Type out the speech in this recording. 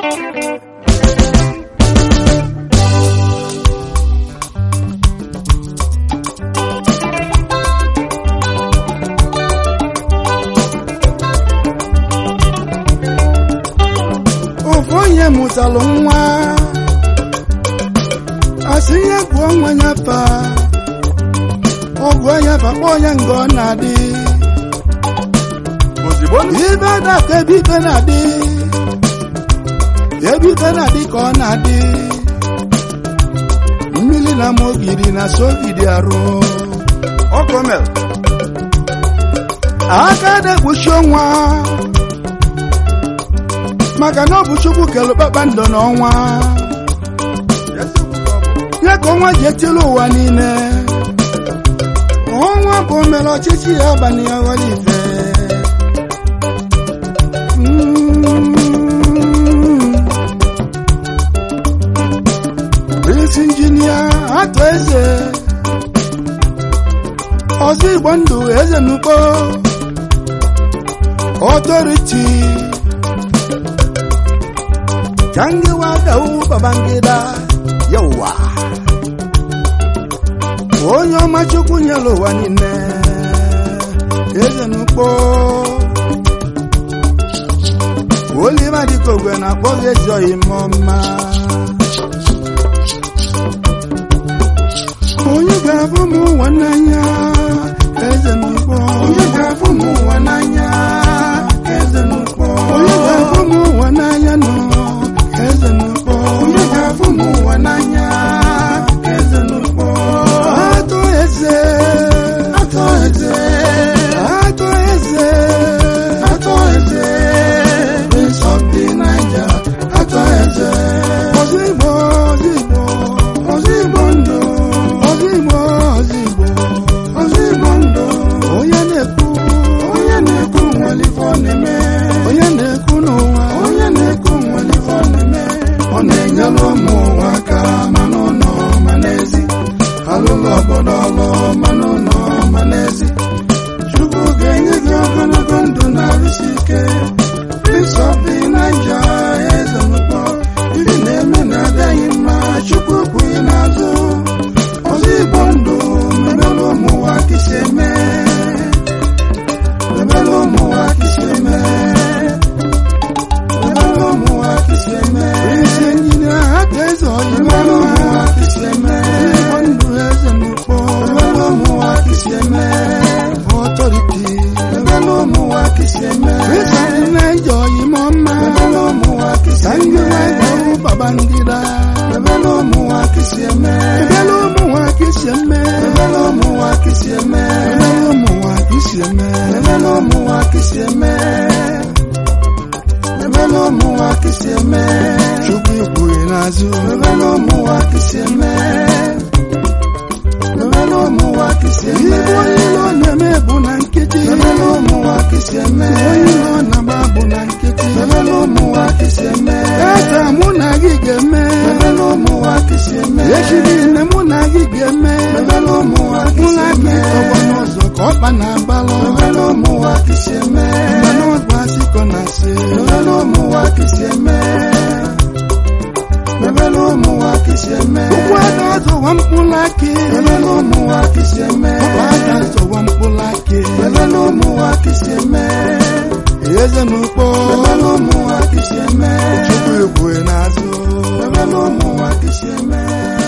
ofu onye mụtalụ nwa asị ihe gụọ nwa ya fa ọgụ ya fa kpọọ ya nga ọ na-adị ozigbo ibe daka ebe ibe na-adị ebe ibe na-adị ka ọ na-adị mmiri na ma ogiri na sogidi arụ ọkọmel aka na-ekpuchi ọnwa maka na ọ bụ chukwu kelu kpakpando n'ọnwa ya ka ọnwa ji etili ụwa niile ọnwa bụ mere ọchịchị ya abalị ya ghọrọ ife Mm. Prince injinia atụ eze ọzọ igbo ndụ eze n'ugbo ọtọriti jangiwa dau babangida yawa onye ọma chukwu nyere ụwa niile eze n'ugbo oliva dịka ogwe na-akpọ gị ezi oyi mma onye ga-abụ m ụwa n'anya eze n'ugbo onye ga-abụ m ụwa n'anya eze n'ugbo onye ga-abụ m ụwa n'anya nọ eze n'ugbo onye ga-abụ m ụwa n'anya eze n'ugbo atọ eze atọ eze atọ eze atọ eze prince of the niger atọ eze ọzọ igbo ọzọ igbo ọzọ igbo ndụ ọzọ igbo ọzọ igbo ọzọ igbo ndụ onye na-ekwu onye na-ekwu nwere ife ọ na-eme onye na-ekwu n'ụwa onye na-ekwu nwere ife ọ na-eme ọ na-enyere ụmụ ụwa aka ma n'ụlọ ma n'ezi alụlụ obodo ọlụ ma n'ụlọ ma n'ezi chukwu ga-enye gị ogologo ndụ na-arụsi ike prince of the niger eze mkpọ ndị na-eme na-adịghị mma chukwu kwughị n'azụ ọzọ igbo ndụ mebere ụmụnwa kisi eme mebere ụmụnwa kisi eme mebere ụmụnwa kisi eme isi enyinya aka eze ọyị mebere ụmụnwa kisi eme igbo ndụ eze mkpọ mebere ụmụnwa kisi eme ọtọriti mebere ụmụnwa kisi eme isi naija ọyị mọ mma mebere ụmụnwa kisi eme ndị naija ọrụ babangida mebere ụmụnwa kisi eme mebere ụmụnwa kisi eme mebere ụmụnwa kisi eme mebere ụmụnwa kisi eme mebere ụmụnwa kisi eme mebere ụmụnwa kisi eme chukwu ikwughị n'azụ mebere ụmụnwa kisi eme mebere ụmụnwa kisi eme ibe onye ilo na-eme bụ na nkịtị mebere ụmụnwa kisi eme onye ilo na-agba bụ na nkịtị mebere ụmụnwa kisi eme eze mụ na gị ga-eme mebere ụmụnwa kisi eme echi niile mụ na gị ga-eme mebere ụmụnwa kisi eme ọgbọ n'ụzọ ka ọkpa na-agbalụ mebere ụmụnwa kisi eme mmanụ ọgba asịkọ na asị mebere ụmụnwa kisi eme mebere ụmụnwa kisi eme ụkwụ ada ọzọwa mkpụrụ akị mebere ụmụnwa kisi eme ụkwụ ada ọzọwa mkpụrụ akị mebere ụmụnwa kisi eme eze n'ukpo mebere ụmụnwa kisi eme chukwu egwu n'azụ mebere ụmụnwa kisi eme